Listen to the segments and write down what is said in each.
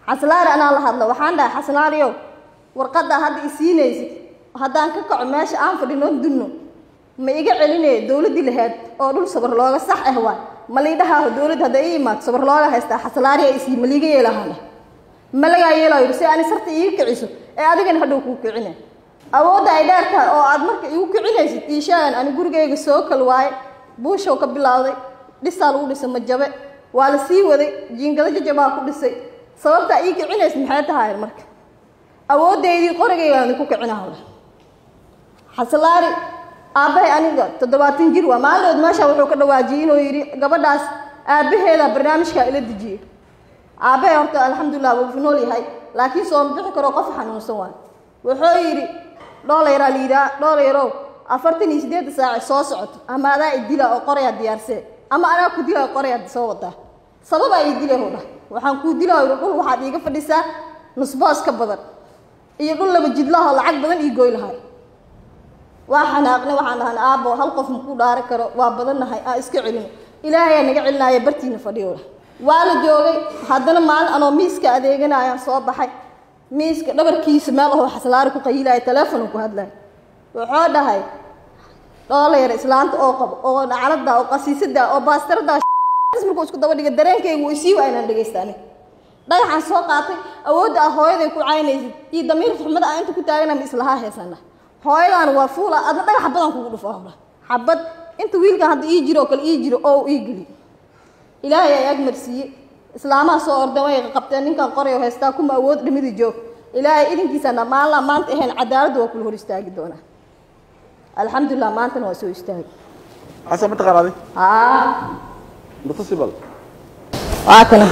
xaslaari anaa la hadla waxaan dhahay xaslaariyow warqaddaa hadda i siinaysid haddaan ka kaco meesha aan fadhino dunno ma iga celinaya dowladdii lahayd oo dhul sabar looga sax ah waay ma liidhahaaho dowladda hadda ii imaado sabar looga haystaa xaslaariya isii ma liiga yeelahaana ma lagaa yeelaa yidhi si ani sarta iiga kiciso ee adigana hadhow kuu kicina awoodda ay dheer tahay oo aad marka igu kicinaysid iishaan ani gurigayga soo kal waaye buushow ka bilowday dhisaa lagu dhisay majabe waa la sii waday jiingado jajabaa ku dhisay sababtaa ii kicinaysid maxay tahay marka awooddeydii qorigaygaani ku kicinaha xaslaari aabbahay aniga toddobaatan jir waa maalinood meesha wuxuu ka dhawaajiyey inuu yidhi gabadhaas aabbaheeda barnaamijkaa ila dejiyey aabbahay horta alxamdulilah wuu nool yahay laakiin sooma bixi karo qof xanuunsan waay wuxuu yidhi dhoolayraa la yidhaha dhoolayrow afartan iyo siddeedda saace soo socoto ama adaa idila oo qorayaa diyaarsee ama anaa ku dila oo qorayaa soo wadaa sababaa ii dilay huu dhah waxaan kuu dilaa yidhi dhul waxaad iiga fadhisaa nusboos ka badan iyo dhul laba jidlaho lacag badan ii goy lahay waa xanaaqnay waxaan dhahan aabbo hal qof makuu dhaari karo waa badannahay aa iska celino ilaahayaa naga celinaya bartiina fadhiyo waa la joogay haddana maalin anoo miiska adeeganayaan soo baxay miiska dhabarkiisa meel ahoo xaslaari ku qayilaaya teleefonu ku hadlaya wuxuu dhahay dhoolayar islaanta oo qabo oo dhaclada oo qasiisada oo baastarada markuu isku daba dhiga dareenkaygu isii waa inaan dhegaysta aniga dhagaxaan soo qaatay awoodda ah hooyaday ku caynaysid iyo damiir xuxmada ah inta ku taagana ma islahaa heesana hooyadaan waa fuula adna dhagax xabadaan kugu dhufo hawla xabad inta wiilkan hadda ii jiro oo kale ii jiro oo ii geli ilaahay ay agmarsiiye islaamaha soo ordan way qabteen ninkan qorayo haystaa kuma awood dhimidi joog ilaahay idinkiisana maalna maanta ahayn cadaaladda waa kula hor istaagi doonaa alxamdulilah maantana waa soo istaagi xasan ma taqaanaaday haa mutasibal waa kana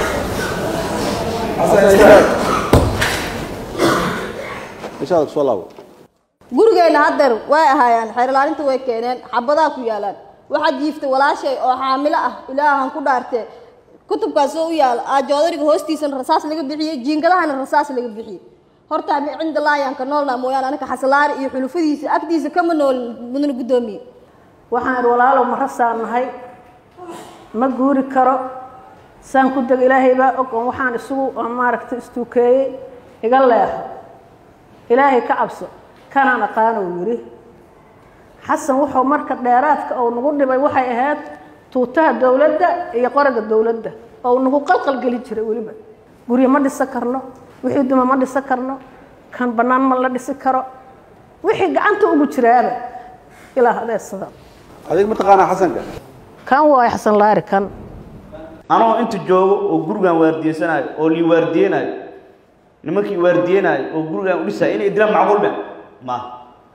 inshaada kusoo laabo gurigeenna haddeer way ahaayaan xeerlaalinta way keeneen xabadaa ku yaalaan waxaa jiiftay walaashay oo xaamilo ah ilaahan ku dhaartee kutubkaas oo u yaala aajoodariga hoostiisana rasaas laga bixiyey jiingadahana rasaas laga bixiyey horta cinda laayaan ka noolnaa mooyaane anaka xasalaari iyo xulufadiisa agtiisa kama nool mudana guddoomiye waxaan walaalow ma rasaan nahay ma guuri karo saan ku deg ilaahay baa og oo waxaan isugu maaragtay istuukeeyey iga leexo ilaahay ka cabso kanaan aqaanuu yidhi xasan wuxuu marka dheeraadka oo nagu dhibay waxay ahayd tuutaha dowladda iyo qoraga dowladda oo nagu qalqalgeli jiray weliba guryo ma dhisan karno wixii duma ma dhisan karno kan bannaan ma la dhisi karo wixii gacanta ugu jiraaba ilaa adeedsada adig ma taqaanaa xasanka kan waay xasan laari kan anoo inta joogo oo gurigan waardiyeysanayo oo lii waardiyeenaayo nimankii waardiyeenaayo oo gurigan u dhisaayo inay dilaan macquulba maaha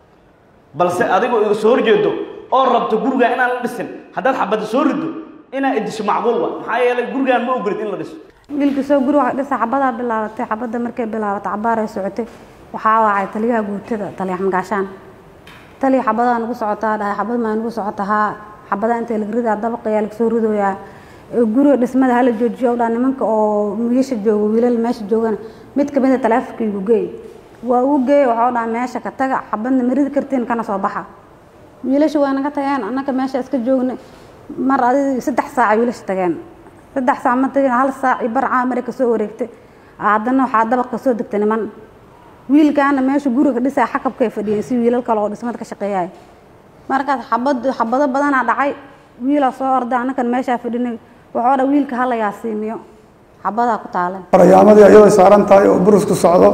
balse adigoo iga soo horjeedo oo rabto gurigan inaan la dhisin haddaad xabadda soo rido inaa idisho macquul wa maxaa yeelay gurigan ma ogolid in la dhiso wiilka soo guri waxa dhisa xabadaa bilaabatay xabadda markay bilaabatay cabaaray socotay waxaa wacay taliyaha guutada taliya xamgaashaan taliya xabadaa nagu socotaa dhahay xabad maa nagu socota haa xabadaa intay laga ridaa dabaqiyaa laga soo ridooyaa guriga dhismada hala joojiyo dhaa nimanka oo wiilasha jooga wiilal meesha joogana mid kamid a taleefonka igu geey waa uu geey waxau dhaha meesha ka taga xabadna ma ridi kartiin kana soo baxa wiilasha waa naga tageen annaka meesha iska joogna mar adi saddex saaca wiilasha tageen saddex saac ma tageen hal saac iyo bar caamare kasoo wareegtay haddana waxaa dabaq kasoo degtay niman wiilkaana meesha guriga dhisaa xakabkay fadhiyeen si wiilal kale oo dhismada ka shaqeeyay markaas xabad xabado badanaa dhacay wiilaa soo orday annakan meeshaa fadhinay waxoo dha wiilka hala yaasiimiyo xabadaa ku taaleen barayaamadii iyadoo saaran tahay oo burusku socdo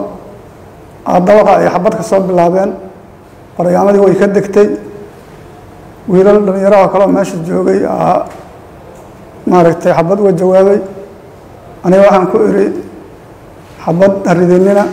dabaqa ay xabad ka soo bilaabeen barayaamadii way ka degtay wiilal dhallinyaraha kaleo meesha joogay maaragtay xabad uga jawaabay aniga waxaan ku idhi xabad haridinina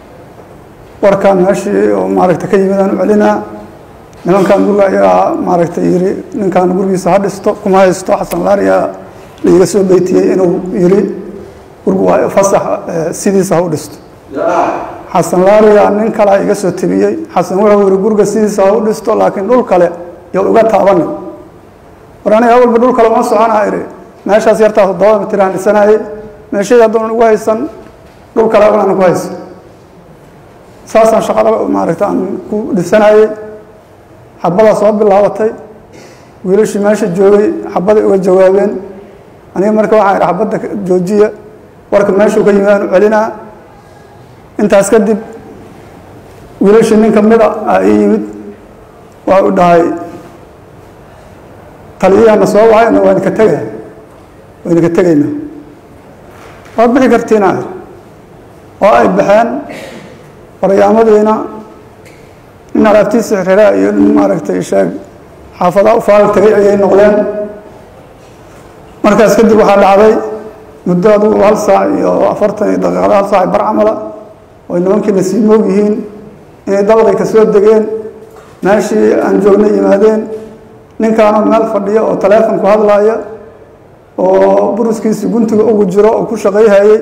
warkaan meeshii oo maaragtay ka yimid aan u celinaa nimankan guriga ayaa maaragtay yidhi ninkan gurigiisa ha dhisto kuma haysto xasan laariyaa laiga soo beytiyey inuu yidhi gurigu waa fasax sidiisa ha u dhisto xasan laariyaa nin kale iga soo tebiyey xasan wuxuu yidhi guriga sidiisa ha u dhisto laakiin dhul kale yo uga taabanin war aniga awalba dhul kale uma soconaa idhi meeshaas yartaa toddoba mitir aan dhisanayay meeshadii haddoonan ugu haysan dhul kale aan ku haysan saasaan shaqada maaragta aan ku dhisanayay xabadaa soo bilaabatay wiilashii meesha joogay xabaday uga jawaabeen aniga marka waxaan idhi xabadda joojiya warka meeshuu ka yimid aan u celinaa intaas kadib wiilashii nin ka mida aa ii yimid waa u dhahay taliyahana soo wacayna waa idinka tegaya waa idinka tegaynaa waad bixi kartiina ir oo ay baxeen waryaamadiina nin alaabtiisa xiriraa iyo nin maaragtay sheeg xaafadaha u faal tegay ayay noqdeen markaas kadib waxaa dhacday muddo adugu hal saac iyo afartan iyo daqiiqada hal saac bar camala oy nimankii nasiimoog yihiin inay dabaqay ka soo degeen meeshii aan joognay yimaadeen ninkaanoo meel fadhiya oo taleefon ku hadlaaya oo buruskiisi guntiga ugu jiro oo ku shaqayhayey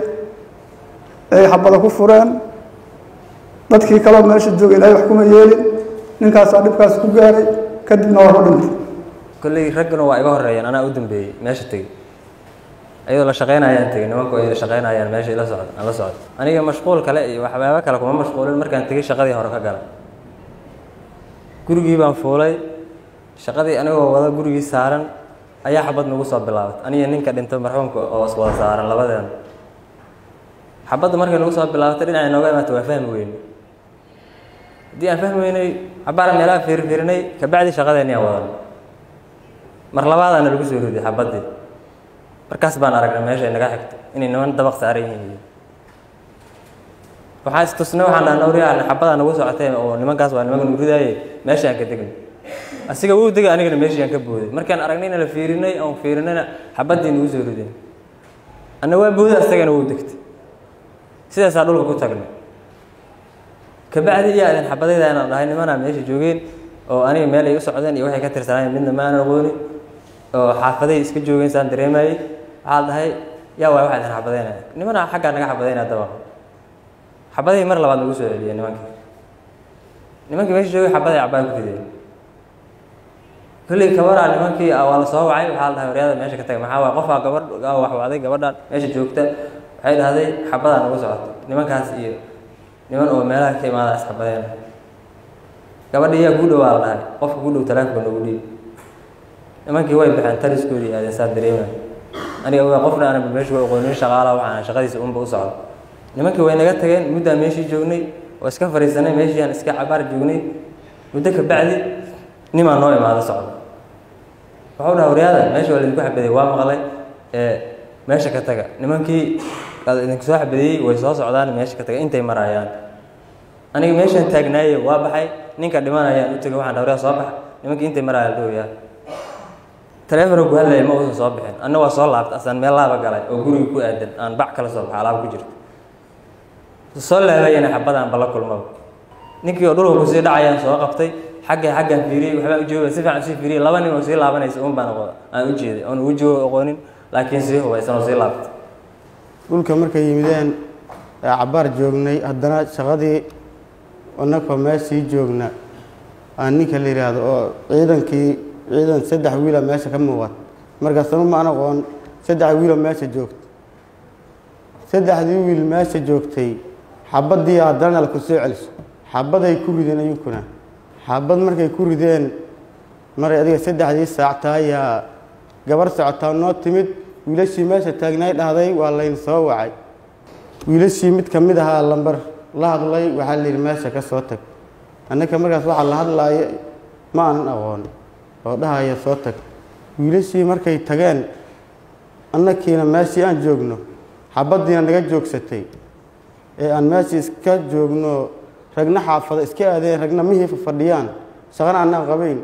ay xabada ku fureen dadkii kaleo meesha jooga ilaahay wax kuma yeelin ninkaasaa dhibkaas ku gaaray kadibna waa ku dhintay kolley ragguna waa iga horeeyeen anaa u dambeeyey meesha tegey ayadoo la shaqaynayaan tegey nimanku ay shaqaynayaan meesha ila socda aan la socdo aniga mashquul kale iyo waxyaabo kale kuma mashquulin markaan tegey shaqadii hore ka galay gurigii baan fuulay shaqadii anigoo wada gurigii saaran ayaa xabad nagu soo bilaabatay aniga ninka dhinto marxuumka oo iswada saaran labadeena xabadda markay nagu soo bilaabatay dhinacay nooga imaata waa fahmi weyne haddii aan fahmi weynay cabaara meelaha fiirfiirinay kabacdi shaqadeeni aan wadan mar labaadaana lagu soo riday xabaddii markaas baan aragnay meesha ay naga xigto inay niman dabaq saaran yihiin waxaa istusnay waxaan dhaha nawriyaa xabadaa nagu socotay oo nimankaas waa nimanka nagu ridaaye meesha aan ka degnay asiga wuu degay anigana meeshii aan ka booday markaan aragnayna la fiirinay aan fiirinayna xabaddii nagu soo riday anna waa booday asagana wuu degtay sidaasaa dhulka ku tagnay kabacdi iyaa idin xabadayda inaan dhahay nimanaa meesha joogeen oo aniga meel ay u socdeen iyo waxay ka tirsanaayeen midna ma aanan aqoonin oo xaafaday iska joogeen saan dareemayey waxaa la dhahay yaa waay waxaa idin xabadaynaya nimanaa xaggaa naga xabadaynaya dabaq xabadihii mar labaad nagu soo celiyeen nimankii nimankii meesha joogay xabaday cabaan ku rideen kolley kabaraa nimankii waa la soo wacay waxaa la dhahay waryaada meesha ka taga maxaa waay qofaa gabadh wax wacday gabadhaan meesha joogta waxay dhahday xabadaa nagu socota nimankaas iyo niman oo meelaha ka imaada isxabadeen gabadha yaa kuu dhowaa la dhahay qofka ku dhow talaafka nagu dhiib nimankii way baxeen taliskoodii aadeen saa dareemay aniga waa qofna aanan meesha way aqoonin shaqaala waxaan shaqadiisa unba u socdo nimankii way naga tageen muddaan meeshii joognay oo iska fariisanay meeshii aan iska cabaar joognay muddo ka bacdi nimaa noo imaado socdo waxau dhaha waryaada meesha waa laidinku xabaday waa maqlay ee meesha ka taga nimankii idinku soo xabadeeyey way soo socdaan meesha ka taga intay marayaan aniga meeshaan taagnaaye waa baxay ninka dhimanayaan u tegay waxaan dhawryaa soo baxa nimankii intay maraya la dhowyaa taleefona ku hadlaya ma uusan soo bixin anna waa soo laabta asaan meel laaba galay oo guriga ku aadan aan bac kala soo baxa alaab ku jirto soo laabayana xabadaan bala kulmaba ninkii oo dhulka kusii dhacayaan soo qabtay xagga xaggaan fiiriyey waxbaan u jooga si fiican usii fiiriyey laba nin oo sii laabanaysa un baan aqoon aan u jeeday oon wejigooda aqoonin laakiin sii hubaysan oo sii laabtay dhulka markay yimideen ee cabbaar joognay haddana shaqadii annagoo meeshii joogna aan ninka la yidhaahdo oo ciidankii ciidan saddex wiila meesha ka muuqat markaasanu ma an aqoon saddex wiiloo meesha joogta saddexdii wiil meesha joogtay xabaddii haddana la ku soo celiso xabaday ku rideen ayunkuna xabad markay ku rideen maray adiga saddexdii saac taayaa gabar socotaa noo timid wiilashii meesha taagnaay dhahday waa layn soo wacay wiilashii mid ka mid ahaa lambar la hadlay waxaa la yidhi meesha ka soo tag annaka markaas waxaa la hadlaaya ma aanan aqoon oo dhahaya soo tag wiilashii markay tageen annakiina meeshii aan joogno xabaddiina naga joogsatay ee aan meeshii iska joogno ragna xaafada iska aadeen ragna mihii fadhiyaan shaqana annaan qabayn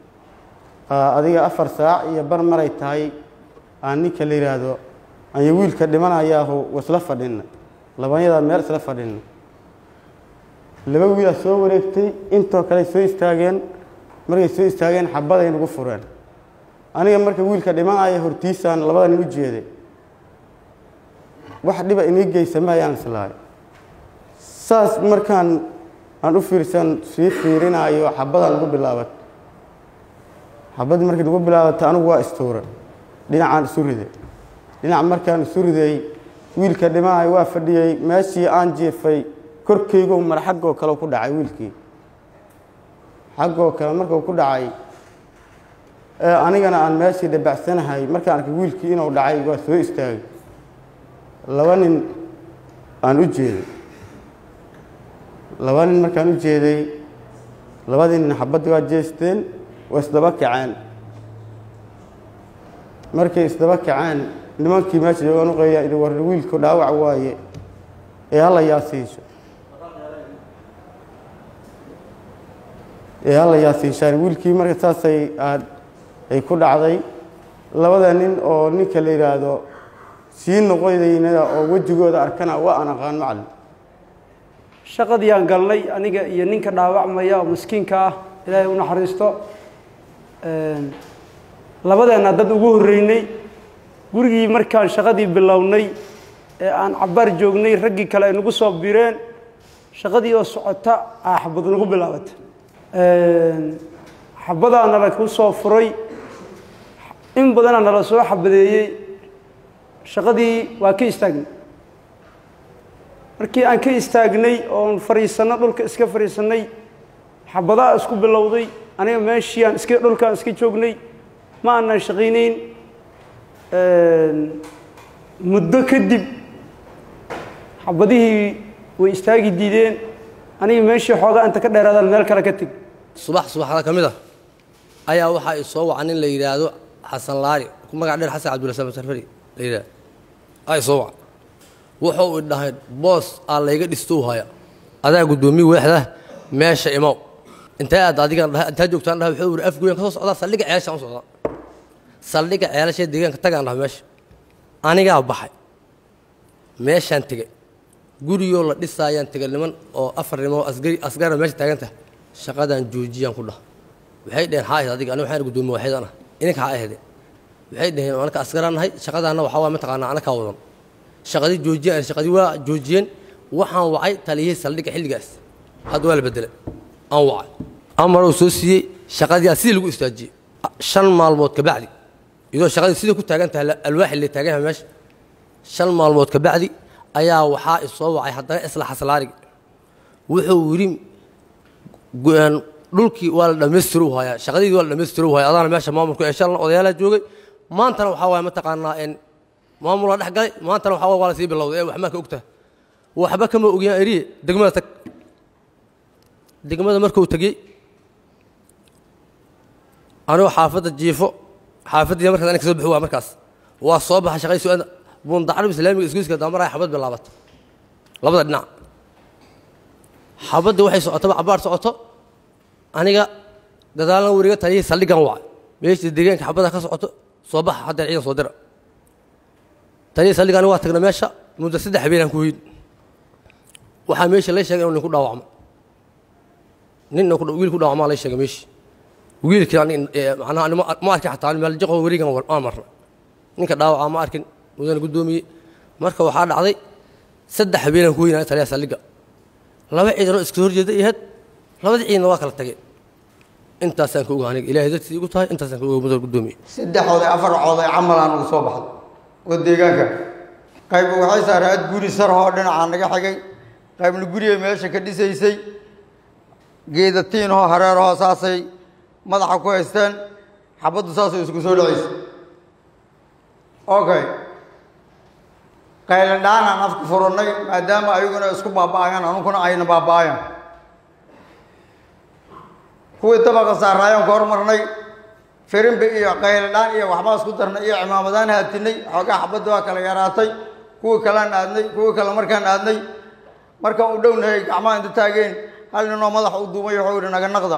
adiga afar saac iyo bar maray tahay aan ninka la yidhaahdo anya wiilka dhimanayaahu isla fadhina labanyadaa meel isla fadhina laba wiilaa soo wareegtay intoo kale soo istaageen markay soo istaageen xabaday nagu fureen aniga marka wiilka dhimanaya hortiisaan labada nin u jeeday wax dhiba inii geysa ma ayaan islahay saas markaan aan u fiirsan sii fiirinaayo xabadaan nagu bilaabat xabaddii markay nagu bilaabatay anigu waa istuura dhinacaan isu riday dhinac markaan isu riday wiilka dhimanayo waa fadhiyey meeshii aan jiifay korkeygo mar xaggoo kale ku dhacay wiilkii xaggoo kale markuu ku dhacay ee anigana aan meeshii dhabacsanahay markaan arkay wiilkii inuu dhacay waa soo istaagay laba nin aan u jeeday laba nin markaan u jeeday labadii nin xabaddii waa jeesteen waa isdaba kaceen markay isdaba kaceen nimankii meesha joogaan u qeeyaa idhi war wiilku dhaawac waaye ee hala yaasiisho ee hala yaasiishaan wiilkii marka saasay aad ay ku dhacday labada nin oo ninka la yidhaahdo sii noqodaynada oo wejigooda arkana waa aan aqaan macalin shaqadii aan galnay aniga iyo ninka dhaawacmaya oo miskiinka ah ilaahay u naxariisto labadeenna dad ugu horreynay gurigii markaan shaqadii bilownay ee aan cabbaar joognay raggii kale ay nagu soo bireen shaqadii oo socota aa xabad nagu bilaabata xabadaa nala ku soo furay in badanaa nala soo xabadeeyey shaqadii waa ka istaagnay markii aan ka istaagnay oon fadhiisanno dhulka iska fadhiisannay xabadaa isku bilowday aniga meeshii aan iska dhulkaan iska joognay ma aanan shaqaynayn muddo kadib xabadihii way istaagi diideen aniga meeshii xoogaa inta ka dheeraadaan meel kale ka teg subax subaxda ka mid ah ayaa waxaa i soo waca nin la yidhaahdo xasan laari magac dheer xasan cabdulasaam sarfari la yidhahdo aa i soo waca wuxuu i dhahay boos aa layga dhisto u haya adaa guddoomiye weexda meesha imow intee aad adigan dhahay intaa joogtaan dhahay wuxuu yidhi afgoyan ka soo socdaa saldhigga ceelashaan u socdaa saldhigga ceelashee deegaanka tagaan dhahay meesha anigaa baxay meeshaan tegey gurigoo la dhisaayaan tegay niman oo afar niman oo asgari asgara meesha taagan tahay shaqadaan joojiyaan ku dhah waxay dhaheen haa ahayd adiga aniga waxaan guddoomiye waaxidaan ah ininka haa ahayde waxay dhaheen anaka asgaraan nahay shaqadaanna waxaa waa mataqaanaa anakaa wadan shaqadii joojiyaan shaqadii waa joojiyeen waxaan wacay taliyihii saldhigga xilligaas hadda waa la bedelay aan wacay amar uu soo siiyey shaqadii aa sidii lagu istaajiyey shan maalmood kabacdi iyadoo shaqadii sidii ku taagan tahay alwaaxi la taagan yahay meesha shan maalmood kabacdi ayaa waxaa isoo wacay haddana isla xaslaarigi wuxuu yidhi dhulkii waa la dhammaystiri u hayaa shaqadiidii waa la dhammaystiri u hayaa adaana meesha maamulku ee shalna odayaalaa joogay maantana waxaa waaya mataqaanaa en maamul waa dhex galay maantana waxaa waaya waa la sii bilowday ee waxmaa ka ogtaha waxba kama ogiyaan eriye degmada tag degmada markuu tegey anigoo xaafadda jiifo xaafaddii markaas anig kasoo bixi waa markaas waa soo baxa shaqay su-aada bundacrib islaamiga isgoyska damaraya xabad bilaabata labada dhinac xabaddii waxay socotaba cabaar socoto aniga gadaalna weriga taliyihii saldhiggan wacay meeshii deegaanka xabadda ka socoto soo baxa haddeer ciidan soo dira taliyihii saldhigga aniga waa tagna meesha muddo saddex habeenaan ku hoyin waxaa meesha lay sheegay inuu nin ku dhaawacmo nin wiil ku dhaawacmaa lay sheegay meeshii wiilkii macnaha ma arkin xataa meel jaqo werigan aan marna ninka dhaawacaa ma arkin mudana guddoomiye marka waxaa dhacday saddex habeenaan ku hoynaya taliyaha saldhigga laba ciidanoo iska horjeeda ihayd labadii ciidanna waa kala tageen intaasaan ka oga aniga ilaahay dartiis igu tahay intaasaan ka oga mudana guddoomiye saddexooday afarcooday camalaan ugu soo baxday oo deegaanka qayba waxay saaraad guri sarhoo dhinacaa naga xigay qaybna gurigay meesha ka dhisaysay geeda tiinhoo hareerahoo saasay madaxa ku haysteen xabaddu saasay isku soo dhacaysa okay qaylandhaanaan afka furannay maadaama ayaguna isku baaba'ayaan anuguna ayna baaba'ayan kuwii dabaqa saaraayaan ka hormarnay firimbi iyo qaylandhaan iyo waxbaa isku darnay iyo cimaamadaan haatinay xoogaa xabadda waa kala yaraatay kuwii kalaan aadnay kuwii kale markaan aadnay markaan u dhownahay gacmaha inta taageen hal ninoo madaxa u duumay wuxuu yidhi naga naqda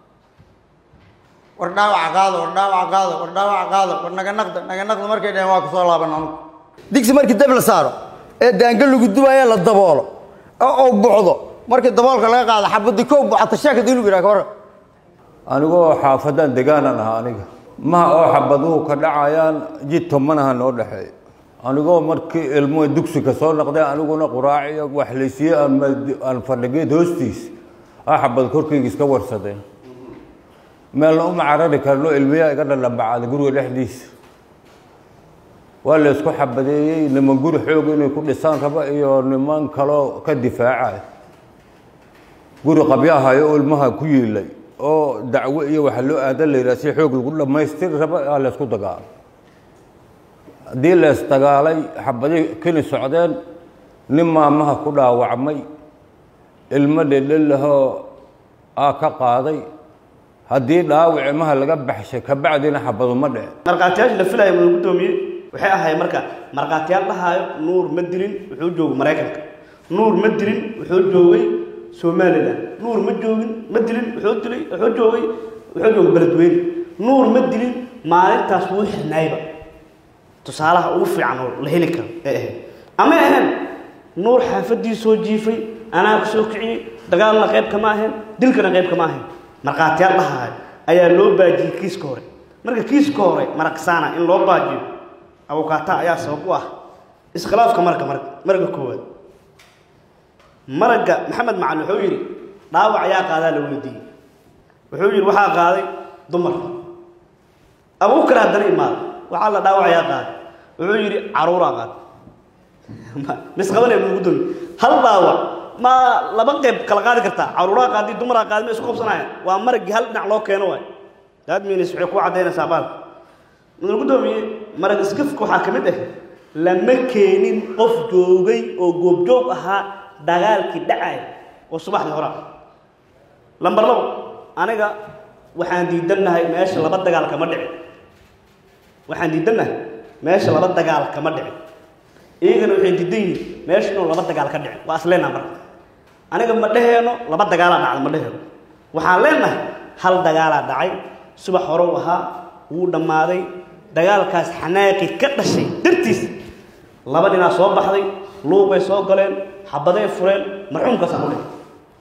war dhaawaca qaada war dhaawaca qaada war dhaawaca qaada war naga naqda naga naqda markay dhaheen waa kusoo laaban anugu digsi markii dab la saaro ee daanga lagu dubaaya la daboolo oo uu bucdo markii daboolka laga qaado xabadii kow bucata sheekada inuu yidhaha ka warran anigoo xaafadan degaanan ahaa aniga maha oo xabaduhu ka dhacayaan jid tomanaha noo dhexeeya anigoo markii ilmo dugsiga soo noqday aniguna quraaciyo waxlaysiye aan fadhigeed hoostiis a xabad korkayga iska warsadeen meelna uma carari karno ilmiyaa iga dhaldhambacaaday guriga dhexdiisa waa la isku xabadeeyey niman guri xoog inay ku dhisaan raba iyo niman kaloo ka difaacay guri qabyahayo oo ilmaha ku yiilay oo dacwo iyo waxa loo aadan la yidhaha si xoog lagu dhammaystiri raba aa la isku dagaalo haddii la isdagaalay xabadii keni socdeen nin maamaha ku dhaawacmay ilmo dhedhelahoo aa ka qaaday haddii dhaawac imaha laga baxshay kabacdina xabadu ma dhece markhaatiyaasha la filaya mudane guddoomiye waxay ahayd marka markhaatiyaal dhahaayo nuur ma dilin wuxuu joogay maraykanka nuur ma dilin wuxuu joogay somalilan nuur ma joogin ma dilin wuxuu dilay wuxuu joogay wuxuu joogay beledweyne nuur ma dilin maalintaas wuu xirnaayba tusaalaha ugu fiican oo la heli karo ee ahayd ama ahayn nuur xaafadii soo jiifay anaa ku soo kiciyey dagaalna qayb kama ahayn dilkana qayb kama ahayn markhaatiyaal dhahaayo ayaa loo baajiyey kiiska hore marka kiiska hore maraqsaana in loo baajiyo abukaata ayaa sabab u ah iskhilaafka marka marka marga koowaad maragga maxamed macali wuxuu yidhi dhaawac ayaa qaadaa la weydiiyey wuxuu yidhi waxaa qaaday dumar abuukar haddana imaada waxaa la dhaawac ayaa qaaday wuxuu yidhi caruuraa qaaday misqabanaya ugu doomi hal dhaawac ma laba qayb kala qaadi kartaa caruuraa qaadi dumaraa qaadi ma isku qabsanayaan waa maraggii hal dhinac loo keeno waay daad miinis waxay ku caddaynaysaa baalka mudane guddoomiye marag iskafka waxaa ka mid ah lama keenin qof joogay oo goobjoog ahaa dagaalkii dhacay oo subaxdii hore ah lambar labo aniga waxaan diidannahay meesha laba dagaal kama dhicin waxaan diidannahay meesha laba dagaal kama dhicin iyagana waxay diidan yihiin meesha inuu laba dagaal ka dhicin waa isleenaha marka aniga ma dhaheeno laba dagaalaa dhacda ma dhaheeno waxaan leenahay hal dagaalaa dhacay subax hore u ahaa wuu dhammaaday dagaalkaas xanaaqi ka dhashay dartiis laba ninaa soo baxday luuqay soo galeen xabaday fureen marxuumkaasaan u dhigay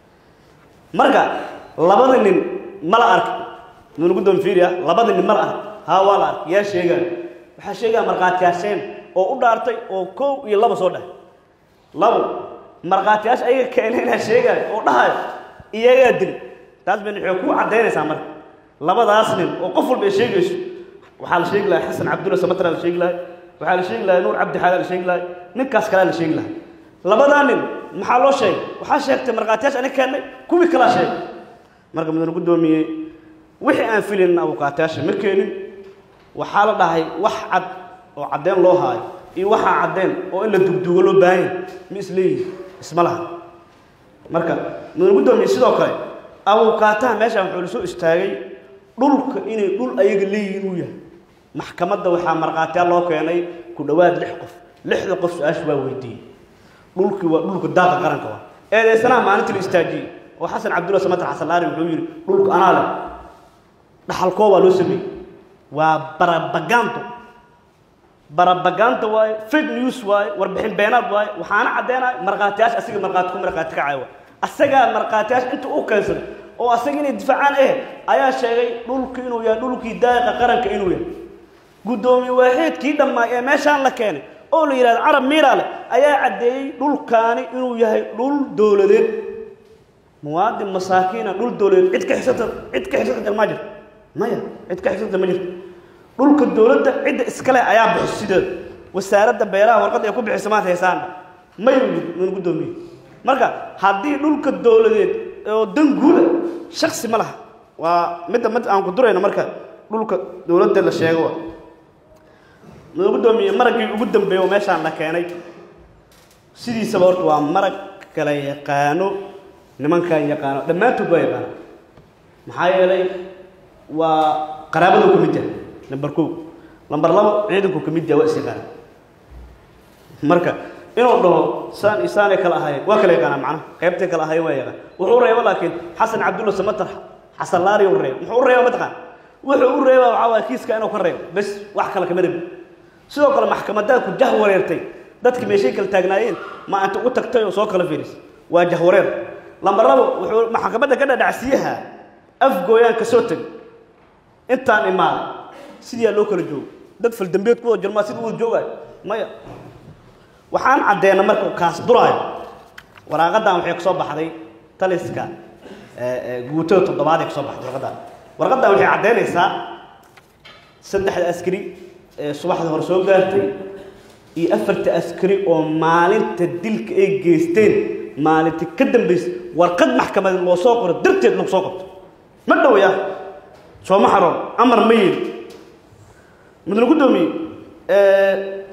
marka labada nin ma la ark nuna guddoon fiiriya labada nin ma la ark haa waa la ark yaa sheegaan waxaa sheegaa markhaatiyaasheen oo u dhaartay oo kow iyo laba soo dhahay labo markhaatiyaasha ayaga keenay inaa sheegaayo oo dhahayo iyagaa dili taas bayna waxay ku caddaynaysaa marka labadaas nin oo qof walba ay sheegayso waxaa la sheegi lahay xasan cabdulla samatara la sheegi lahay waxaa la sheegi lahay nuur cabdi xaala la sheegi lahay ninkaas kalea la sheegi lahay labadaa nin maxaa loo sheegay waxaa sheegtay markhaatiyaasha aniga keennay kuwii kalaa sheegay marka mudane guddoomiyey wixii aan filin abukaatayaasha ma keenin waxaa la dhahay wax cad oo caddeen loo haayo iyo waxaa caddeen oo in la dugdugo loo baahan yahay ma isleeyihin isma laha marka mudane guddoomiye sidoo kale abukaataha meeshaan wuxuu la soo istaagay dhulka inay dhul ayaga leeyihiin uu yahay maxkamadda waxaa markhaatiyaal loo keenay ku dhowaad lix qof lixda qof su-aasha waa weydiiyey dhulkii waa dhulka daaqa qaranka waa eedeysanaha maalintii la istaajiyey oo xasan cabdulla samatar xasan laari wuxuu yidhi dhulka anaa leh dhaxalkoo waa loo sameeyey waa barabagaanto barabagaanta waaye fake news waaye warbixin beenaad waaye waxaana caddeynaya markhaatiyaasha asiga markhaati ku markhaati kacaya waa asagaa markhaatiyaasha inta u keensaday oo asaga inay difaacaan eh ayaa sheegay dhulku inuu yahay dhulkii daaqa qaranka inuu yahay guddoomiye waaxiidkii dhammaay ee meeshaan la keenay oo la yidhahdo carab miiraale ayaa caddeeyey dhulkaani inuu yahay dhul dowladeed muwaadin masaakiina dhul dowladeed cid ka xisata cid ka xisata ma jirto maya cid ka xisata ma jirto dhulka dowladda cidda iskale ayaa bixiso sideeda wasaaradda beeraha warqad ay ku bixiso maanta haysaana may nun guddoomiye marka haddii dhulka dowladeed oo dan guula shaksi ma laha waa midda mid aan ku durayno marka dhulka dowladda la sheego waa noo guddoomiye maraggii ugu dambeeya oo meeshaan la keenay sidiisaba horta waa marag kala yaqaano nimankan yaqaano dhammaantood waa yaqaano maxaa yeelay waa qaraabaduu ka mid yahay lambar kow lambar labo ciidanku ka mid yahay waa is yaqaana marka inuu dhaho saan iyo saanay kala ahaayeen waa kala yaqaanaa macnaha qaybtay kala ahaayeen waa yaqaan wuxuu u reeba laakiin xasan cabdulla samatar xasan laari u reeba muxuu u reeba mataqaan wuxuu u reebaa waxaa waaya kiiska inuu ka reebo bes wax kale kama rebi sidoo kale maxkamadaad ku jah wareertay dadki meeshay kala taagnaayeen ma anta u tagtay oo soo kala fiiris waa jah wareer lambar labo wuxuu maxkamadda ka dhadhacsiyaha afgooyaan ka soo tegay intaan imaaday sidiyaa loo kala joogo dad faldambeed ku wada jirmaa sida u wada joogaayo maya waxaan caddeena marka kaas duraayo waraaqadan waxay ka soo baxday taliska guutada toddobaad ee ka soo baxday warqadan warqadan waxay caddeynaysaa saddexda askari ee subaxda hore soo gaartay iyo afarta askari oo maalinta dilka ay geysteen maalinta ka dambaysay warqad maxkamadeed loo soo qoro darteed lagu soo qabto ma dhowya sooma xaroon amar ma yeeli mudane guddoomiye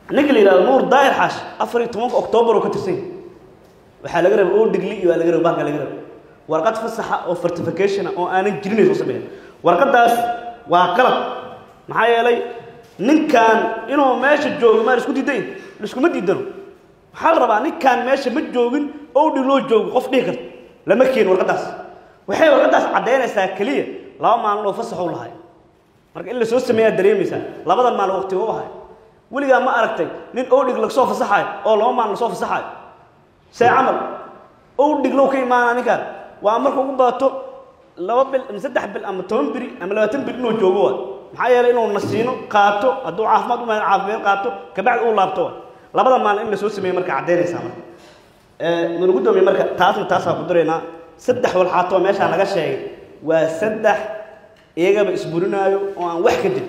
ninka la yidhahdo nuur daahir xaash afar iyo tobanka oktoobar oo ka tirsan yahay waxaa laga rabay oo dhigli iyo waa laga rabay baalka laga rabay warqad fasaxa oo certification oo aanan jirin soo sameeyeen warqadaas waa qalab maxaa yeelay ninkan inuu meesha joogo maa isku diidayn iskuma diidano waxaa la rabaa ninkan meesha ma joogin oo dhig loo joogo qof dhihi karta lama keenin warqadaas waxay warqadaas caddaynaysaa keliya laba maalin oo fasax u lahay marka in la soo sameeyaa dareemaysaa labadan maalin waqti u ahay weligaa ma aragtay nin owdhig lagsoo fasaxayo oo laba maalin lasoo fasaxayo see camal owdhig low ka imaanaa ninkaan waa marka ugu badato laba bil ama saddex bil ama toban biri ama labaatan biri inuu joogo waay maxaa yeelay inuu nasiino qaato hadduu caafimaad u maahan caafimaad qaato kabacdi uu laabto waay labada maalin in la soo sameeyo marka caddaynaysaa marka mana gudoomiye marka taasna taasaa ku daraynaa saddex walxaatoo meeshaa laga sheegay waa saddex iyagaba isburinaayo oo aan wax ka jirin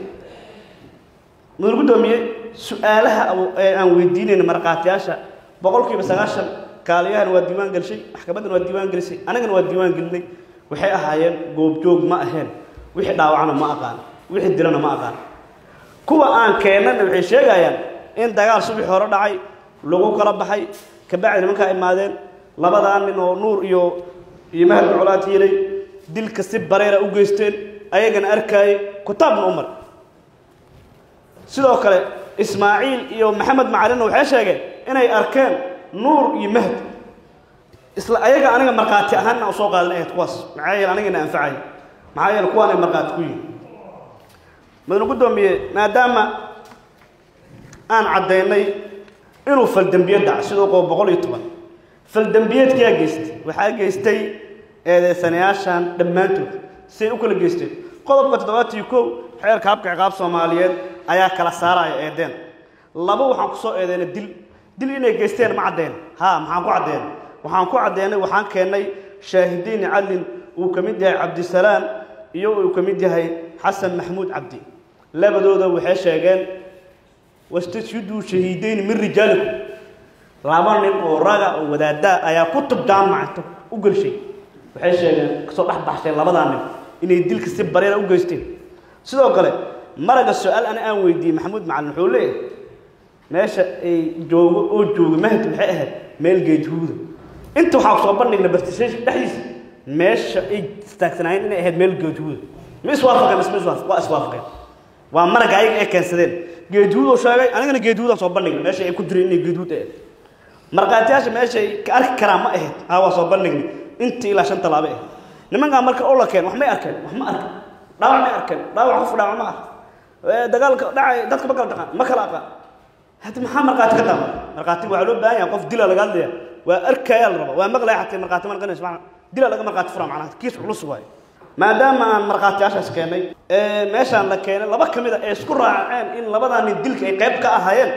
mudul gudoomiye su-aalaha ee aan weydiinayna markhaatiyaasha boqolkiiba sagaashan kaaliyahana waa diiwaan gelishay maxkamaddana waa diiwaan gelisay anagana waa diiwaan gelinay waxay ahaayeen goobjoog ma aheen wixii dhaawacna ma aqaan wixii dilana ma aqaan kuwa aan keennana waxay sheegayaan in dagaal subaxii hore dhacay lagu kala baxay kabacdi nimankaa imaadeen labadaa nin oo nuur iyo iyo mahad colaad hiilay dilka si bareera u geysteen ayagana arkaayay kutaabna u maray sidoo kale ismaaciil iyo maxamed macalinna waxay sheegeen inay arkeen nuur iyo mahdi isla ayaga aniga markhaati ahaanna usoo qaadan ahayd kuwaas maxaa yeele anigana anfacay maxaa yeele kuwaanay markhaati ku yihin madana guddoomiye maadaama aan caddaynay inuu faldembiye dhaca sidoo qabo boqol iyo toban faldembiyeedkaa geystay waxaa geystay eedeysanayaashan dhammaantood siay u kala geysteen qodobka toddobaatan iyo kow xeerka habka ciqaab soomaaliyeed ayaa kala saaraya eedeen laba waxaan ku soo eedeynay dil dil inay geysteen ma caddeyn ha maxaan ku caddeyn waxaan ku caddeynay waxaan keennay shaahidiin cadlin uu ka mid yahay cabdisalaan iyo uu ka mid yahay xasan maxamuud cabdi labadooda waxay sheegeen wastashhiduu shahiidayni min rijaalikum laba nin oo raga oo wadaadaa ayaa kutub jaamacata u gelshay waxay sheegeen kasoo dhex baxsheen labadaa nin inay dilka si bareera u geysteen sidoo kale maraga su-aal ana aan weydiiyey maxamuud macalin wuxuu leeyahay meesha ay joogo oo jooga mahdi waxay ahayd meel geedhuuda inta waxaa kusoo bandhigna bartisheesha dhexdiisa meesha ay istaagsanaayeen inay ahayd meel geedhuuda ma iswaafaqeen isma iswaafaq waa iswaafaqeen waa maraga ayaga ay keensadeen geedhuud oo sheegay anigana geedhuudaan soo bandhigna meesha ay ku jireen inay geedhuud ahayd markhaatiyaasha meesha ay ka arki karaan ma ahayd haa waa soo bandhigna intii ilaa shan tallaabo ahayd nimankaa marka oo la keen wax may arkeen wax ma arkan dhaawac may arkeen dhaawac qof dhaawac ma ah dagaalka dhacay dadka ma kala dhaqaan ma kala aqaan hadda maxaa markhaati ka daama markhaatiga waxaa loo baahan yahay qof dila laga hadlaya waa arkayaa la rabaa waa maqlaya xatay markhaati marqanaysa macna dila laga markhaati fura macnaha kiis culus waayo maadaama aan markhaatiyaashaas keenay meeshaan la keenay laba ka mid a ee isku raaceen in labadaa nin dilka ay qayb ka ahaayeen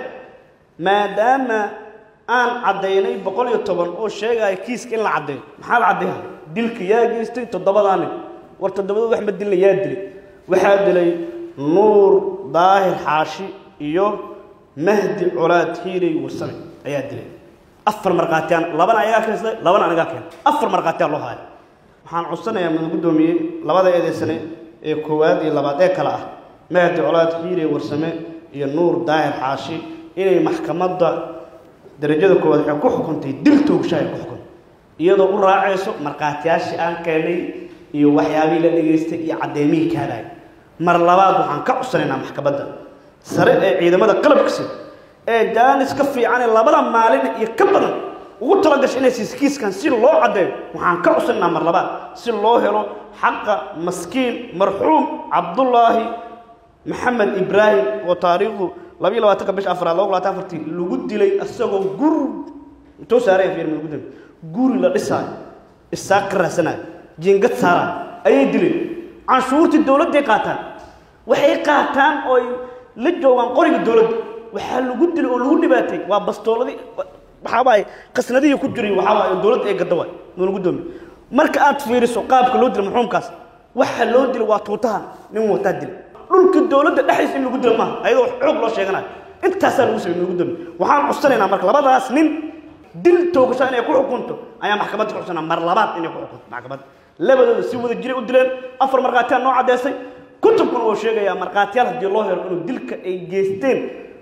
maadaama aan caddaynay boqol iyo toban oo sheegaya kiiska in la caddeeyo maxaa la caddeeya dilka yaa geystay toddobadaa nin war toddobada wax ma dilna yaa dilay waxaa dilay nuur daahir xaashi iyo mahdi colaad hiilay warsame ayaa dilay afar markhaatiyaan labana ayagaa keensaday labana anigaa keen afar markhaatiyaan loo haya waxaan codsanayaa mada guddoomiyey labada eedeysane ee koowaad iyo labaad ee kale ah mahdi colaad hiilay warsame iyo nuur daahir xaashi inay maxkamadda darajada koowaad waxay ku xukuntay dil toogshahay ku xukuntay iyadoo u raacayso markhaatiyaashii aan keenay iyo waxyaabihii la dhegaystay iyo caddeemihii kaadaya mar labaad waxaan ka codsanaynaa maxkamadda sare ee ciidamada qalabkasi ee jaanis ka fiican ee labada maalin iyo ka badan ugu talagashay inay siiskiiskan si loo caddeeyo waxaan ka codsanaynaa mar labaad si loo helo xaqa maskiin marxuum cabdullaahi maxamed ibraahim oo taariikhdu labiyo labaatanka bisha afraad laba labaatan afartii lagu dilay isagoo gur intuu saaraya fiir lagu dilay guri la dhisaayo isaaq ka raasanayo jiingad saaraayo ayay dileen canshuurtii dowladday qaataan waxay qaataan ooy la joogaan qoriga dowladda waxaa lagu dilay oo lagu dhibaatay waa bastooladii waxaabaaye qasnadihii ku jiray waxaabaaye dowladda ay gadda waay nuuna gudoomiye marka aad fiiriso qaabka loo dilay marxuumkaas waxa loo dilay waa tuutahan nin wataa dilay dhulka dowladda dhexdiisa in lagu dilo maaha ayadoo xoog loo sheeganayo intaasaa lagu samey nuuna gudoomiye waxaan codsanaynaa marka labadaas nin dil toogasho inay ku xukunto ayaa maxkamadda ku codsanaa mar labaad inay ku xukunto maxkamadda labadooda si wada jiray u dileen afar markhaatiyaa noo caddeysay kutubkuna wuu sheegayaa markhaatiyaal haddii loo helo inuu dilka ay geysteen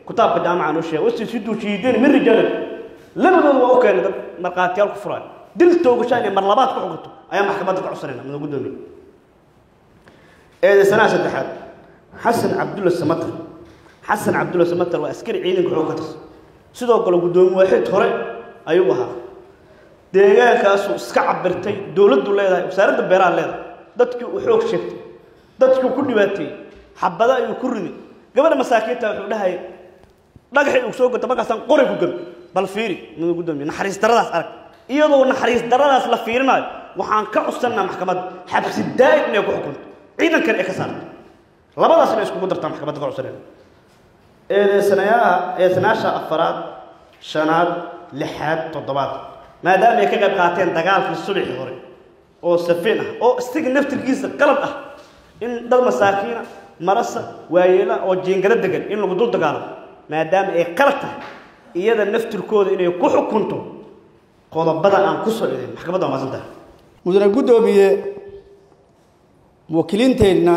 kitaabka jaamaca noo sheegay wasisiduu shiideen min rijaalin labadooda waa u keenay dad markhaatiyaal ku furaayo dil toogashaan iyo mar labaad ku xukunto ayaa maxkamadda ka codsanayna mada guddoomiye eedeysanaha saddexaad xasan cabdulla samatar xasan cabdulla samatar waa askari ciidanka xoog ka tirsan sidoo kale guddoomiye waaxid hore ayuu ahaa deegaankaasuu iska cabirtay dowladdu leedahay wasaaradda beeraha leedahay dadkii uu xoog sheegtay dadkii ku dhibaateeyey xabada ayuu ku riday gabadha masaakiinta wuxuu dhahayay dhagaxii uu soo gota markaasaan qori ku gami bal fiiri mada guddoomiye naxariis daradaas arag iyadoo naxariis daradaas la fiirinayo waxaan ka codsanaa maxkamadda xabsi daa'im inay ku xukunto ciidankan ay ka saarto labadaas inay iskugu dartaa maxkamadda ka codsanayna eedeysanayaha eedeysanayaasha afaraad shanaad lixaad toddobaad maadaama ay ka qayb qaateen dagaalkii subaxii hore oo safiin ah oo isaga naftirkiisa qalad ah in dad masaakiina marasa waayeela oo jiingado degan in lagu dul dagaalamo maadaama ay qalad tahay iyada naftirkooda inay ku xukunto qodobada aan ku soo idin maxkamadda waa maasan tahay mudane guddoomiye muwakkiliinteenna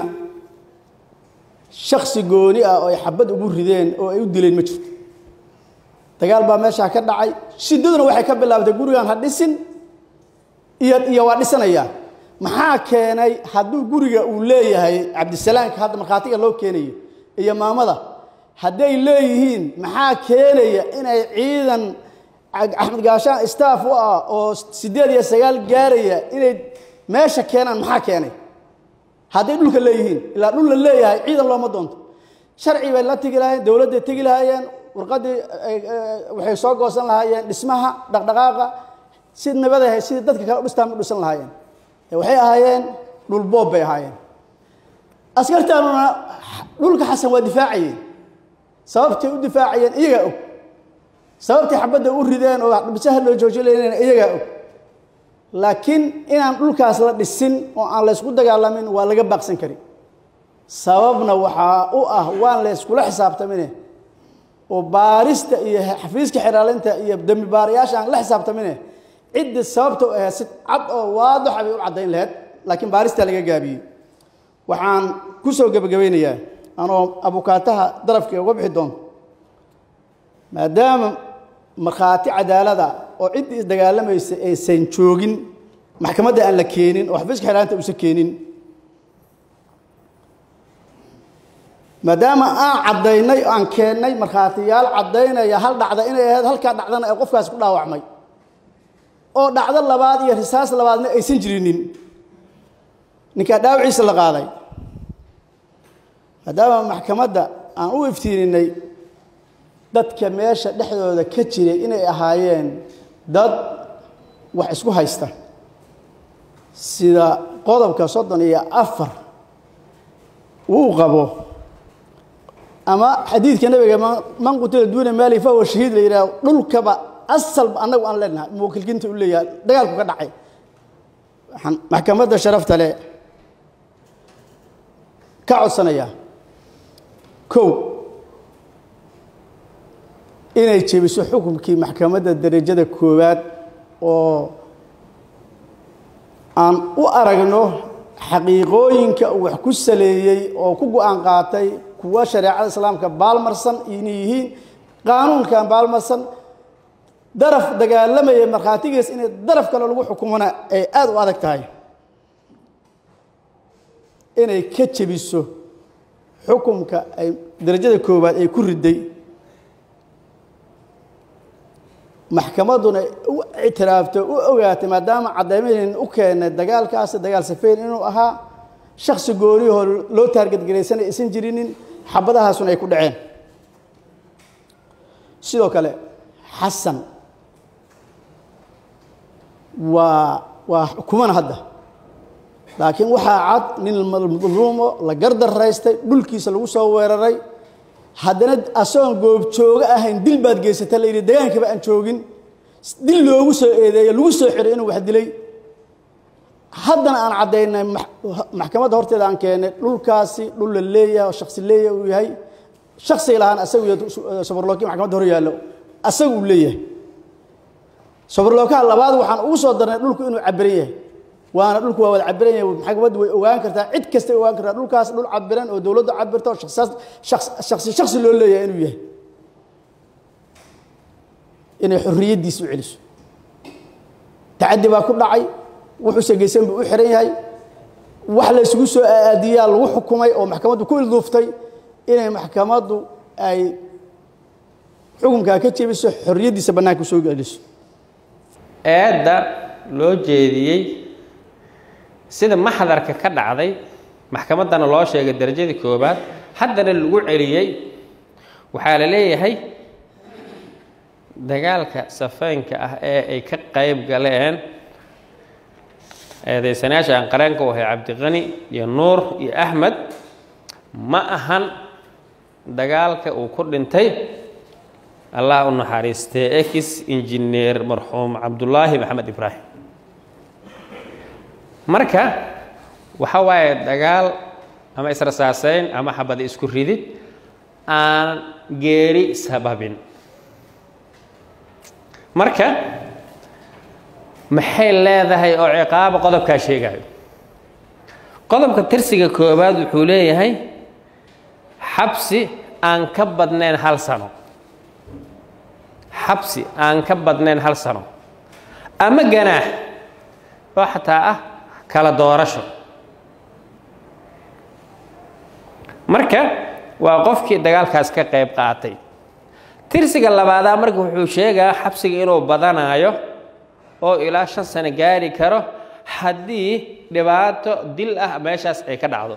shaksi gooni ah oo ay xabad ugu rideen oo ay u dileen ma jirto dagaal baa meeshaa ka dhacay shiddaduna waxay ka bilaabtay gurigan ha dhisin iyo iyo waa dhisanayaa maxaa keenay hadduu guriga uu leeyahay cabdisalaamka hadda markhaatiga loo keenayo iyo maamada hadday leeyihiin maxaa keenaya inay ciidan axmed gaashaan staff u ah oo siddeed iyo sagaal gaaraya inay meesha keenaan maxaa keenay hadday dhulka leeyihiin ilaa dhul la leeyahay ciidan looma doonto sharci bay la tegi lahaayeen dowladday tegi lahaayeen warqaddii waxay soo goosan lahaayeen dhismaha dhaqdhaqaaqa si nabadahay sidii dadka kale u dhistaan u dhisan lahaayeen waxay ahaayeen dhul boob bay ahaayeen askartaanuna dhulka xasan waa difaacayeen sababtay u difaacayeen iyagaa og sababtay xabadda u rideen oo dhisaha loo joojinayeen iyagaa og laakiin inaan dhulkaas la dhisin oo aan laysku dagaalamin waa laga baaqsan kari sababna waxaa u ah waan layskula xisaabtamine oo baarista iyo xafiiska xiraalinta iyo dembi baarayaasha aan la xisaabtamine ciddii sababta u ahayd si cad oo waadaxa bay u caddayn lahayd laakiin baaristaa laga gaabiyey waxaan ku soo gebagabaynayaa anoo abukaataha darafka uga bixi doonto maadaama markhaati cadaalada oo ciddii isdagaalamaysa aysan joogin maxkamadda aan la keenin oo xafiiska xiraalinta uusan keenin maadaama aan caddaynay aan keennay markhaatiyaal caddaynaya hal dhacda inay ahayd halkaa dhacdana ee qofkaas ku dhaawacmay oo dhacdo labaad iyo risaas labaadna aysan jirinin ninkaa dhaawaciisa la qaaday maadaama maxkamadda aan u iftiininay dadka meesha dhexdooda ka jiray inay ahaayeen dad wax isku haysta sida qodobka soddon iyo afar uu qabo ama xadiidka nabiga man qutila duuna maali fahuwa shahiid la yidhaah dhulkaba asalba annagu aan leenahay muwakilkinta u leeyahay dagaalku ka dhacay waxaan maxkamadda sharafta leh ka codsanayaa kow inay jebiso xukunkii maxkamadda derajada koowaad oo aan u aragno xaqiiqooyinka uu wax ku saleeyey oo ku go-aan qaatay kuwa shareecada islaamka baalmarsan inay yihiin qaanuunkan baalmarsan daraf dagaalamaya markhaatigiis inay daraf kale lagu xukumona ay aada u adag tahay inay ka jebiso xukunka ay derajada koowaad ay ku riday maxkamadduna u ictiraafto u ogaatay maadaama caddaymahin u keenay dagaalkaasi dagaal safeyn inuu ahaa shaksi gooniyahoo loo taargadgaraysanay aysan jirinin xabadahaasuna ay ku dhaceen sidoo kale xasan waa waa xukumana hadda laakiin waxaa cad nin madluumo la gardaraystay dhulkiisa lagu soo weeraray haddana asagoon goobjoogo ahayn dil baad geysata la yidhi degaankiiba aan joogin dil loogu soo eedeeyo lagu soo xiray inuu wax dilay haddana aan caddaynay maxkamadda horteeda aan keennay dhulkaasi dhul la leeyahay oo shaksi leeyahay uu yahay shaksiga lahaan asagu iyo sabarlooki maxkamadda hor yaallo asagu uu leeyahay sabarlookaha labaad waxaan ugu soo darnay dhulku inuu cabiran yahay waana dhulku waa wada cabiran yahay maxkamaddu way ogaan kartaa cid kastay ogaan kartaa dhulkaas dhul cabiran oo dowladdu cabirta oo shaksi shaksi loo leeyahay inuu yahay inay xorriyaddiisa u celiso tacaddi baa ku dhacay wuxuuse geysan buu u xihan yahay wax la isugu soo aadiyaa lagu xukumay oo maxkamaddu ku ilduuftay inay maxkamaddu ay xukunkaa ka jebiso xorriyaddiisa bannaanka usoo celiso eedda loo jeediyey sida maxdarka ka dhacday maxkamaddana loo sheegay darajadii koowaad haddana lagu celiyey waxaa la leeyahay dagaalka safeynka ah ee ay ka qayb galeen eedaysanayaasha aan qareenka u ahay cabdiqani iyo nuur iyo axmed ma ahan dagaalka uu ku dhintay allah u naxariistee ex injineer marxuum cabdullaahi maxamed ibraahim marka waxa waaye dagaal ama israsaaseyn ama xabada isku ridid aan geeri sababin marka maxay leedahay oo ciqaaba qodobkaa sheegayo qodobka tirsiga koowaad wuxuu leeyahay xabsi aan ka badnayn hal sano xabsi aan ka badnayn hal sano ama ganaax oo xataa ah kala doorasho marka waa qofkii dagaalkaas ka qayb qaatay tirsiga labaadaa marka wuxuu sheegaa xabsiga inuu badanaayo oo ilaa shan sano gaari karo haddii dhibaato dil ah meeshaas ay ka dhacdo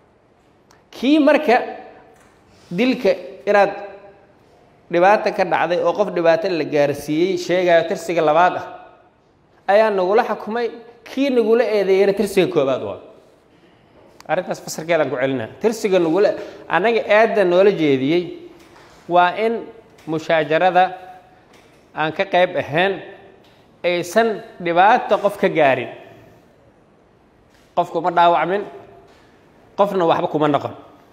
kii marka dilka inaad dhibaato ka dhacday oo qof dhibaato la gaarsiiyey sheegayo tirsiga labaad ah ayaa nagula xukumay kii nagula eedeeyana tirsiga koobaad waa arrintaas fasarkeedaan ku celinaa tirsiga nagula annaga eedda noola jeediyey waa in mushaajarada aan ka qayb ahayn aysan dhibaato qof ka gaarin qof kuma dhaawacmin qofna waxba kuma noqon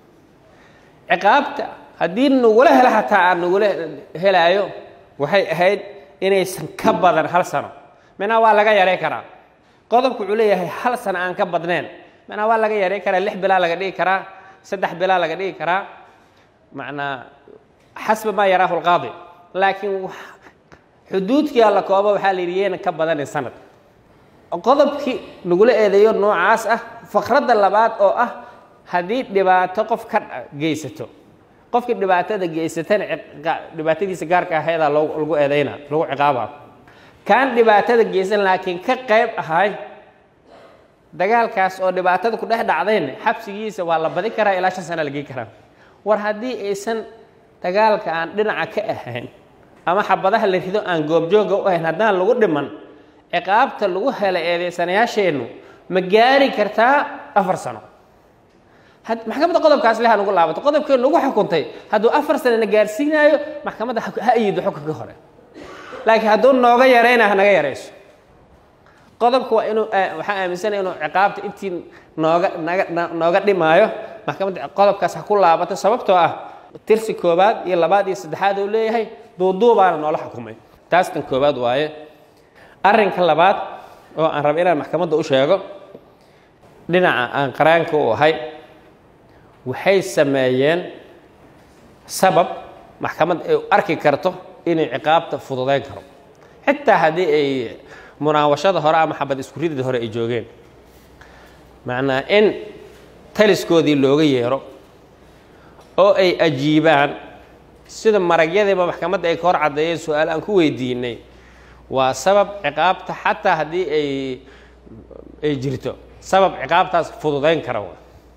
ciqaabta haddii nagula helo xataa aan nagula helaayo waxay ahayd inaysan ka badan hal sano minaa waa laga yaray karaa qodobku wuxuu leeyahay hal sano aan ka badnayn minaa waa laga yaray karaa lix bilaa laga dhigi karaa saddex bilaa laga dhigi karaa macnaa xasba maa yaraahu lqaadi laakiin xuduudkii alla kooba waxaa la yidhi yeena ka badanin sanad qodobkii nagula eedeeyo noocaas ah fakradda labaad oo ah haddii dhibaato qof ka geysato qofkii dhibaatada geysatana dhibaatadiisa gaarka aheedaa lagu eedeyna lagu ciqaaba kaan dhibaatada geysan laakiin ka qayb ahay dagaalkaas oo dhibaatada ku dhex dhacdayna xabsigiisa waa la badi karaa ilaa shan sana la gei karaa war haddii aysan dagaalka aan dhinaca ka ahayn ama xabadaha la rido aan goobjooga u ahayn haddaan lagu dhiman ciqaabta lagu hela eedeysanayaasheennu ma gaari kartaa afar sano maxkamadda qodobkaas le ha nagu laabato qodobkee nagu xukuntay hadduu afar sanana gaarsiinaayo maxkamadda ha ayido xukunka hore laakiin hadduu nooga yarayna ha naga yarayso qodobka waa inuu waxaan aaminsanaya inuu ciqaabta intii nooga naga nooga dhimaayo maxkamadda qodobkaas ha ku laabato sababtoo ah tirsi koobaad iyo labaad iyo saddexaad uu leeyahay duuduubaana noola xukumay taas tan koobaad waaye arrinka labaad oo aan raba inaan maxkamadda u sheego dhinaca aan qaraanka u ahay waxay sameeyeen sabab maxkamad ay arki karto inay ciqaabta fududayn karo xitaa haddii ay munaawashada hore ama xabad isku ridida hore ay joogeen macnaa in taliskoodii looga yeero oo ay ajiibaan sida maragyadiiba maxkamadda ay ka hor caddeeyeen su-aal aan ku weydiinay waa sabab ciqaabta xataa haddii ay ay jirto sabab ciqaabtaas fududayn kara wa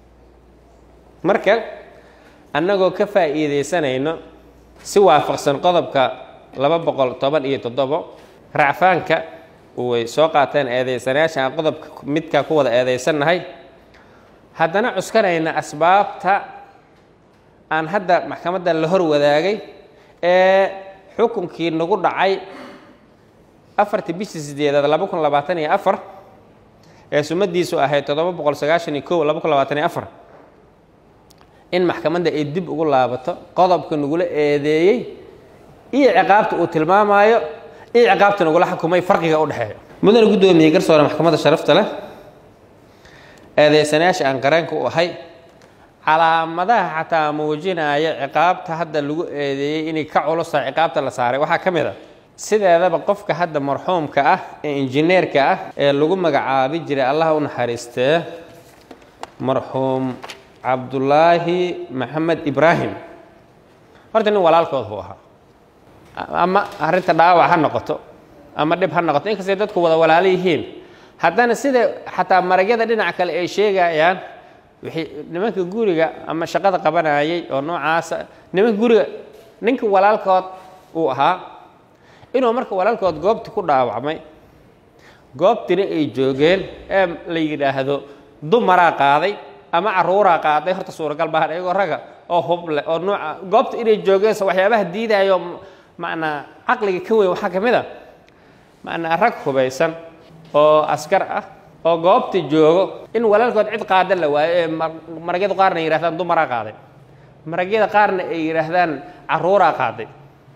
marka annagoo ka faa'iidaysanayno si waafaqsan qodobka laba boqol toban iyo toddobo racfaanka way soo qaateen eedaysanayaasha aan qodobka midkaa ku wada eedaysannahay haddana cuskanayna asbaabta aan hadda maxkamadda la hor wadaagay ee xukunkii nagu dhacay afartii bishii sideedaad laba kun labaatan iyo afar ee sumadiisu ahayd toddoba boqol sagaashan iyo kow laba kun labaatan iyo afar in maxkamadda ay dib ugu laabato qodobka nagula eedeeyey iyo ciqaabta uu tilmaamaayo iyo ciqaabta nagula xukumay farqiga u dhexeeya mudane guddoomiyey garsoore maxkamadda sharafta leh eedeysanayaasha aan qareenka u ahay calaamadaha xataa muujinaya ciqaabta hadda lagu eedeeyey inay ka culusa ciqaabta la saaray waxaa ka mid a sideedaba qofka hadda marxuumka ah ee injineerka ah ee lagu magacaabi jiray allah u naxariistee marxuum cabdulaahi maxamed ibraahim horta nin walaalkood buu ahaa ama arrinta dhaawac ha noqoto ama dhib ha noqoto inkastay dadku wada walaalo yihiin haddana sida xataa maragyada dhinaca kale ay sheegayaan wixii nimanka guriga ama shaqada qabanayay oo noocaasa nimanka guriga ninka walaalkood uu ahaa inuu marka walaalkood goobti ku dhaawacmay goobtina ay joogeen ee la yidhaahdo dumaraa qaaday ama caruuraa qaaday horta suuragal baahan iyagoo raga oo huble oo nooca goobta inay joogeense waxyaabaha diidayo macnaa caqliga ka weyn waxaa ka mid a macnaa rag hubaysan oo askar ah oo goobta joogo in walaalkood cid qaada la waayo ee maragyada qaarna ay yidhahdaan dumaraa qaaday maragyada qaarna ay yidhaahdaan caruuraa qaaday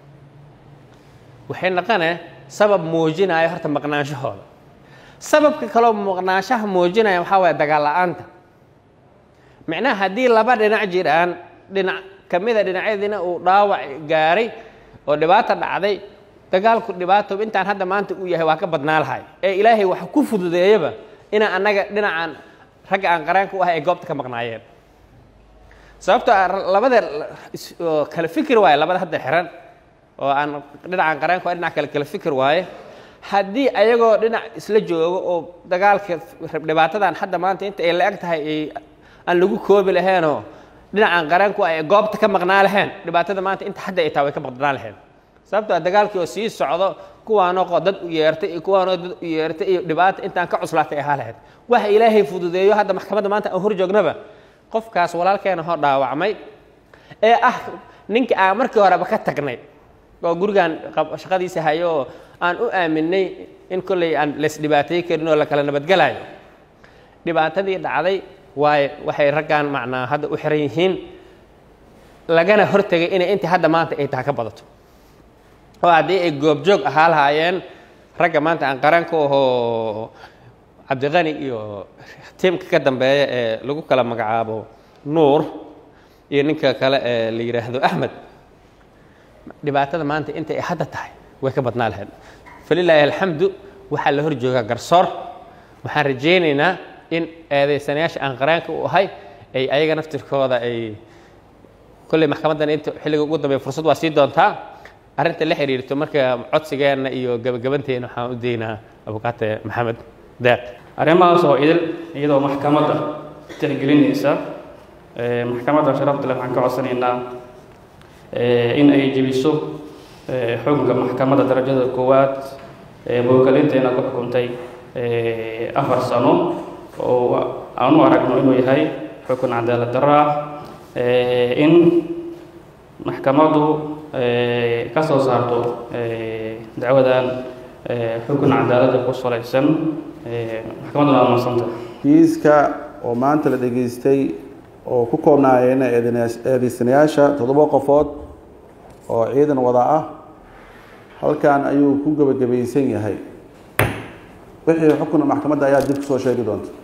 waxay naqane sabab muujinaya horta maqnaanshahooda sababka kaloo maqnaanshaha muujinaya waxaa waaya dagaal la-aanta micnaha haddii laba dhinac jiraan dhinac ka mida dhinacyadiina uu dhaawac gaaray oo dhibaata dhacday dagaalku dhibaato intaan hadda maanta uu yahay waa ka badnaa lahay ee ilaahay wax ku fududeeyaba inaan annaga dhinacaan ragga aan qaraanka u ahay ay goobta ka maqnaayeen sababtoo labada kala fikir waaye labada hadda xiran oo aan dhinacaan qaraanka waa dhinac kale kala fikir waaye haddii ayagoo dhinac isla joogo oo dagaalka dhibaatadan hadda maanta inta ay la-eg tahay ay aan lagu koobi laheenoo dhinacaan qaraanku ay goobta ka maqnaa laheen dhibaatada maanta inta hadda ay tahay way ka maqnaa laheen sababtoo ah dagaalkii oo sii socdo kuwaanoo dad u yeertay iyo kuwaanoo dad u yeertay iyo dhibaata intaan ka cuslaatay ahaa lahayd waxa ilaahay fududeeyo hadda maxkamadda maanta aan hor joognaba qofkaas walaalkeena hoo dhaawacmay ee ah ninka aan markii horeba ka tagnay oo gurigan shaqadiisa hayo oo aan u aaminay in kolley aan laysdhibaatay karin oo la kala nabadgelayo dhibaatadii dhacday waaye waxay raggan macnaa hadda u xiran yihiin lagana hortegay inay intii hadda maanta ay taha ka badato oo haddii ay goobjoog ahaa lahaayeen ragga maanta aan qaranka ahoo cabdiqani iyo tiimka ka dambeeya ee lagu kala magacaabo nuur iyo ninka kale ee la yidhaahdo axmed dhibaatada maanta inta ay hadda tahay way ka badnaa lahayd falilaahi alxamdu waxaa la hor joogaa garsoor waxaan rajaynaynaa in eedaysanayaasha aan qaraanka u ahay ay ayaga naftirkooda ay kolley maxkamaddan inta xilliga ugu dambeeya fursad waa sii doontaa arrinta la xiriirto marka codsigeenna iyo gabagabanteena waxaan u daynaa abukaate maxamed deeq arrimahaas oo idil iyadoo maxkamadda tixgelinaysa maxkamadda sharafta leh waxaan ka codsanaynaa in ay jebiso xukunka maxkamadda darajada koowaad ee mawkalinteena ku xukuntay afar sano oo aan u aragno inuu yahay xukun cadaalad darro ah in maxkamaddu ka soo saarto dacwadan xukun cadaaladda ku salaysan maxkamadduna waa mahadsanta kiiska oo maanta la dhegaystay oo ku koobnaayeen eedeysanayaasha toddoba qofood oo ciidan wada ah halkan ayuu ku gebagabaysan yahay wixii xukuna maxkamadda ayaa dib kusoo sheegi doonta